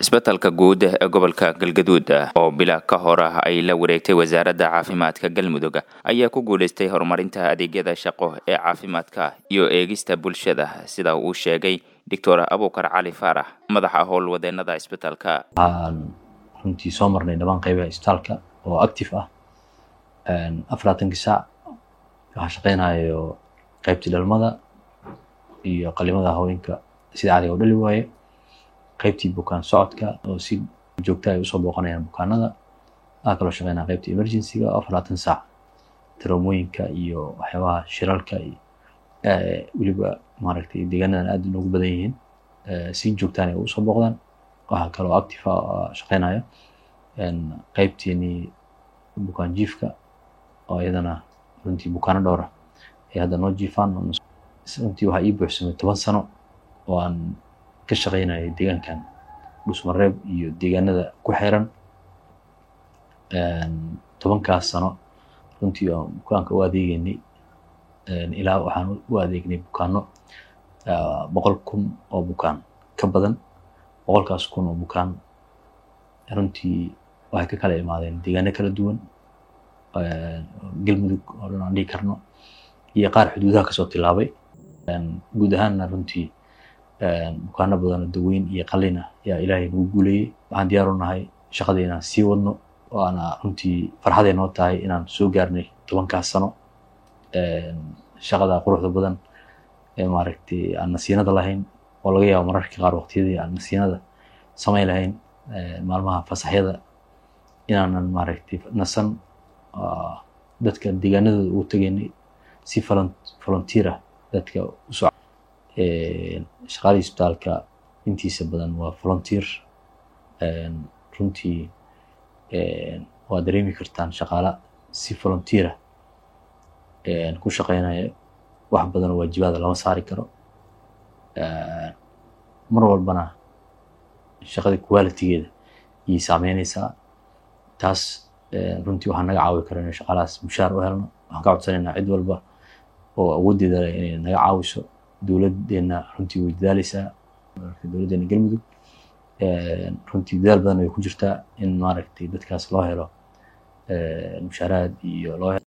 isbetelka guud ee gobolka galgaduud oo bila ka hor ah ay la wareegtay wasaaradda caafimaadka galmudug ayaa ku guulaystay horumarinta adeegyada shaqo ee caafimaadka iyo eegista bulshada sida uu sheegay doctor abukar cali faarax madaxa howlwadeenada isbetelka waxaan runtii soo marnay dhammaan qaybaha isbitaalka oo active ah afarlaatankii saac waxaa shaqeynayo qaybtii dhalmada iyo qalimada haweenka sida cadiga u dhali waaye qaybtii bukaan socodka oo si joogta ay usoo booqanayaan bukaanada waxaa kaloo shaqeynaya qaybtii emergencyga oo afarlaatan saac taraumooyinka iyo waxyaabaha shiralka iyo weliba maaragtay deegaanadan aad inoogu badan yihiin si joogtaan ay usoo booqdaan waxaa kaloo active ah shaqeynaya qaybtiini bukaan jiifka oo iyadana runtii bukaano dhowra ay hadda noo jiifaan runtii waxaa ii buuxsamay toban sano oo aan ka shaqeynayay deegaankan dhusmareeb iyo deegaanada ku xiran tobankaas sano runtii aan bukaanka u adeegeynay ilaa waxaan u adeegnay bukaano boqol kun oo bukaan ka badan boqolkaas kun oo bukaan runtii waxay ka kala imaadeen deegaano kala duwan galmudug oo dhan aan dhihi karno iyo qaar xuduudaha kasoo tilaabay guud ahaanna runtii bukaano badan oo daweyn iyo qalin ah yaa ilaahay nagu guuleeyey waxaan diyaar u nahay shaqadii inaan sii wadno waana runtii farxaday noo tahay inaan soo gaarnay tobankaas sano shaqada quruxda badan ee maaragtay aan nasiinada lahayn oo laga yaabo mararka qaar waqtiyadii aan nasiinada samayn lahayn maalmaha fasaxyada inaanan maaragtay nasan dadka deegaanadooda ugu tegaynay si volunteer ah dadka usoo shaqaalii isbitaalka intiisa badan waa volunteer runtii waa dareemi kartaan shaqaala si volunteer ah ku shaqeynaya wax badan oo waajibaada lama saari karo mar walbana shaqada qualitygeeda ayay saameyneysaa taas runtii waxaa naga caawi kara inay shaqaalahaas mushaar u helno waxaan ka codsanaynaa cid walba oo awooddeeda leh inay naga caawiso dowladdeena runtii way dadaaleysaa dowladdeena galmudug runtii dadaal badan way ku jirtaa in maaragtay dadkaas loo helo mushaaraad iyo loo helo